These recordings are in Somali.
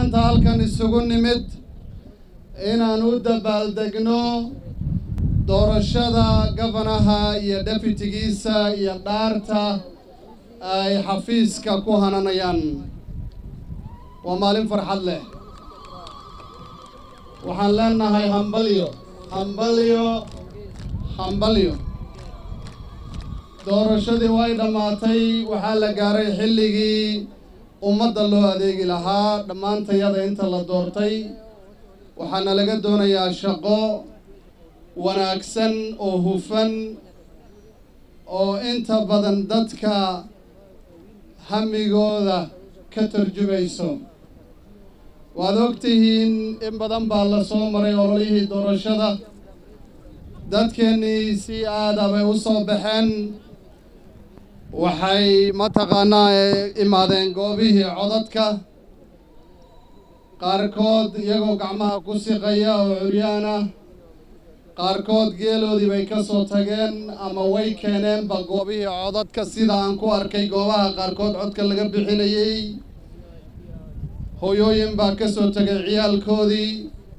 maanta halkan isugu nimid inaan u dabaaldegno doorashada gabanaha iyo deputigiisa iyo dhaarta ay xafiiska ku hananayaan waa maalin farxad leh waxaan leenahay hambalyo hambalyo hambalyo doorashadii way dhammaatay waxaa la gaaray xilligii ummadda loo adeegi lahaa dhammaantayada inta la doortay waxaana laga doonayaa shaqo wanaagsan oo hufan oo inta badan dadka hamigooda ka tarjumayso waad ogtihiin in badan baa la soo maray ololihii doorashada dadkeennii si aada bay u soo baxeen waxay mataqaanaa imaadeen goobihii codadka qaarkood iyagoo gacmaha ku siqaya oo curyaan ah qaarkood geeloodii bay ka soo tageen ama way keeneenba goobihii codadka sida aan ku arkay goobaha qaarkood codka laga bixinayey hooyooyin baa ka soo tegay ciyaalkoodii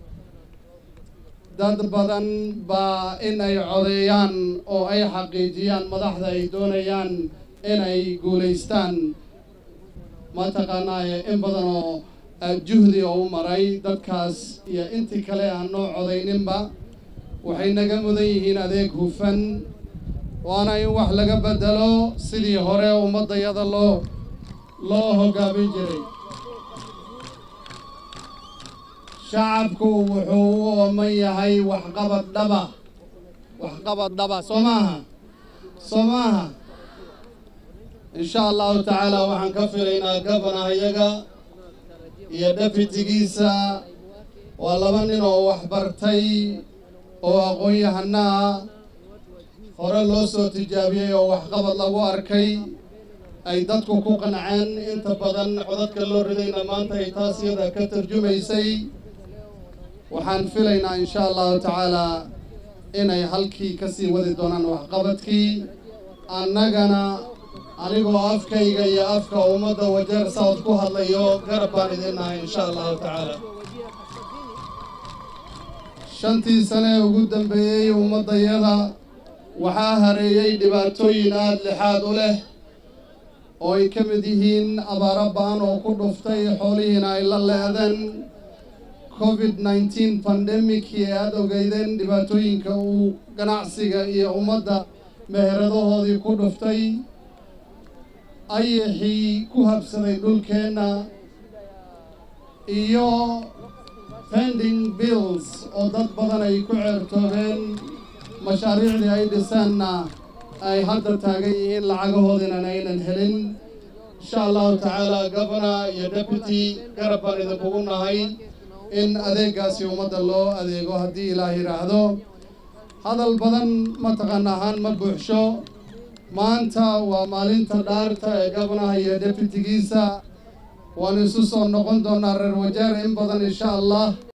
dad badan baa in ay codeeyaan oo ay xaqiijiyaan madaxda ay doonayaan inay guulaystaan mataqaanaaye in badan oo juhdi oo u maray dadkaas iyo intii kale aan noo codayninba waxay naga mudan yihiin adeeg hufan waana in wax laga bedelo sidii hore ummaddayada loo loo hoggaamin jiray shacabku wuxuu u ooman yahay waxqabad dhaba waxqabad dhaba soo maaha soo maaha insha allahu tacaala waxaan ka filaynaa gabanaha iyaga iyo deputigiisa waa laba nin oo waxbartay oo aqoon-yahana ah hore loo soo tijaabiyey oo waxqabad lagu arkay ay dadku ku qanceen inta badan codadka loo ridayna maanta ay taas iyada ka tarjumaysay waxaan filaynaa insha allahu tacaalaa inay halkii ka sii wadi doonaan waxqabadkii annagana anigoo afkayga iyo afka ummadda wajeer south ku hadlayo garab baan idin nahay insha allahu tacaala shantii sane ee ugu dambeeyey ummaddayada waxaa hareeyey dhibaatooyin aada lixaad u leh oo ay ka mid yihiin abaaro ba-an oo ku dhuftay xoolihiina ay la leedeen covid nneteen pandemicii ee aada ogeydeen dhibaatooyinka uu ganacsiga iyo ummadda meheradahoodii ku dhuftay ayaxii ku habsaday dhulkeenna iyo pending bills oo dad badan ay ku ceertoobeen mashaariicdii ay dhiseenna ay hadda taagan yihiin lacagahoodinan aynan helin insha allahu tacaala gabana iyo deputy garab baan idinkugu nahay in adeegaasi ummadda loo adeego haddii ilaah yidhaahdo hadal badan mataqaana ahaan ma buuxsho maanta waa maalinta dhaarta ee gabanaha iyo deputigiisa waan isu soo noqon doonaa reer wajeer in badan insha allah